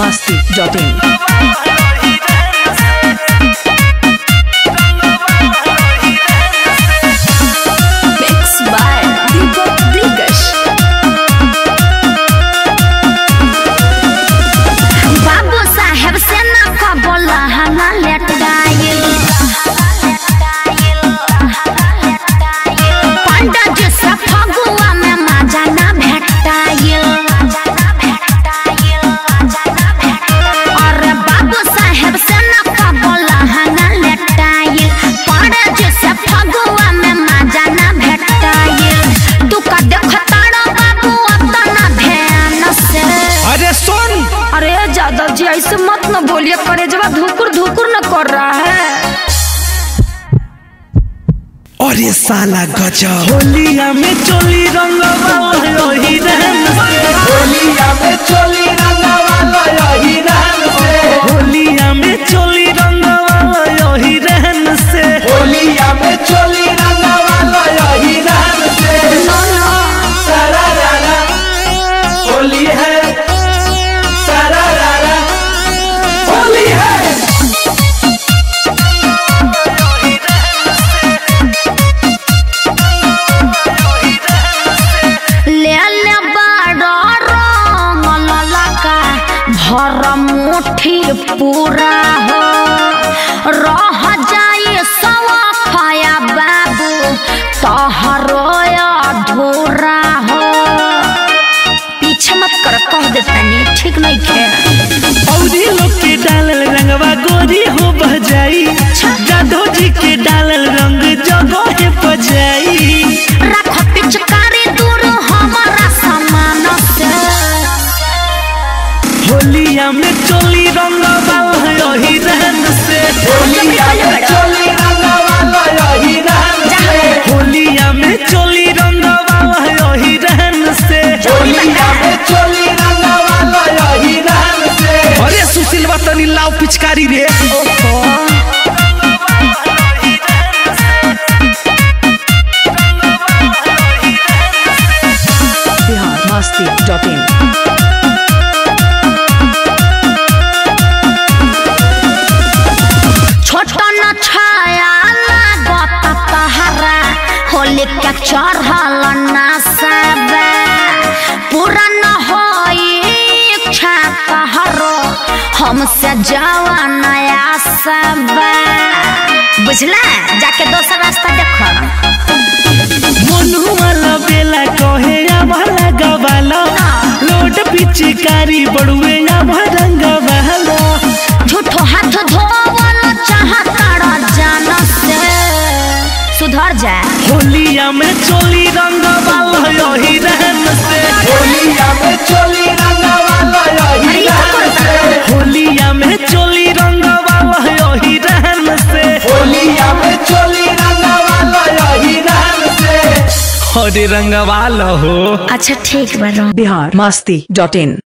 masti.in. Mixed by Deepak Dikash. बाबू साहेब से न कबोला हना लेट गाइल पंडा जी से फगुआ में मजा ना भेटाइल अरे बाबू साहेब से न कबोला हना लेटाइल पंडा जी से फगुआ में मजा ना भेटाइल तू का देखताड़ो बाबू अपना ध्यान से अरे सुन अरे जादव जी ऐसे मत न बोलिए करे जब धुकुर धुकुर न कर रहा है अरे साला गजब होलिया में चोली रंगवा यही रहन से होलिया में चोली रंगवा यही रहन से होलिया में चोली रंगवा यही रहन से होलिया में चोली रंगवा यही रहन से सारा रारा होली है सारा रारा होली है ले ले बड़ा रंग ललका भर मुट्ठी पूरा हो रह जाए सवा खाया बाबू तोहरो अधूरा हो पीछे मत कर कह देतानी ठीक नहीं खे औरी लोग के डालल रंगवा गोरी हो बजाई जादो जी के डालल रंग जगह बजाई रख पिचकारी दूर हमारा सामान से होलिया में चोली रंगवा यही रहन से होलिया में चोली रंगवा यही रहन से होलिया में चोली रंगवा यही रहन से होलिया में चोली रंगवा यही रहन से अरे सुशीलवा तनी लाव पिचकारी रे Bihar masti.in. छोटा न छाया लागत पहरा होली के चढ़ल ना सब पूरा न होई इच्छा कहरो हमसे जावा नया सब बुझला जाके दोसर रास्ता देखो मनु वाला बेला कहे वाला गवाला लोड पिचकारी बड़ुए या भरंग वाला झूठो हाथ धोवल चाहता जान से सुधर जाए होलिया में चोली रंग वाला यही रहन से होलिया में चोली रंग वाला अरे यही ये क्या रहन करता है? से होलिया में चोली रंग वाला यही रहन से होलिया में चोली रंग वाला यही रहन से अरे रंग वाला हो अच्छा ठीक बा Bihar masti.in.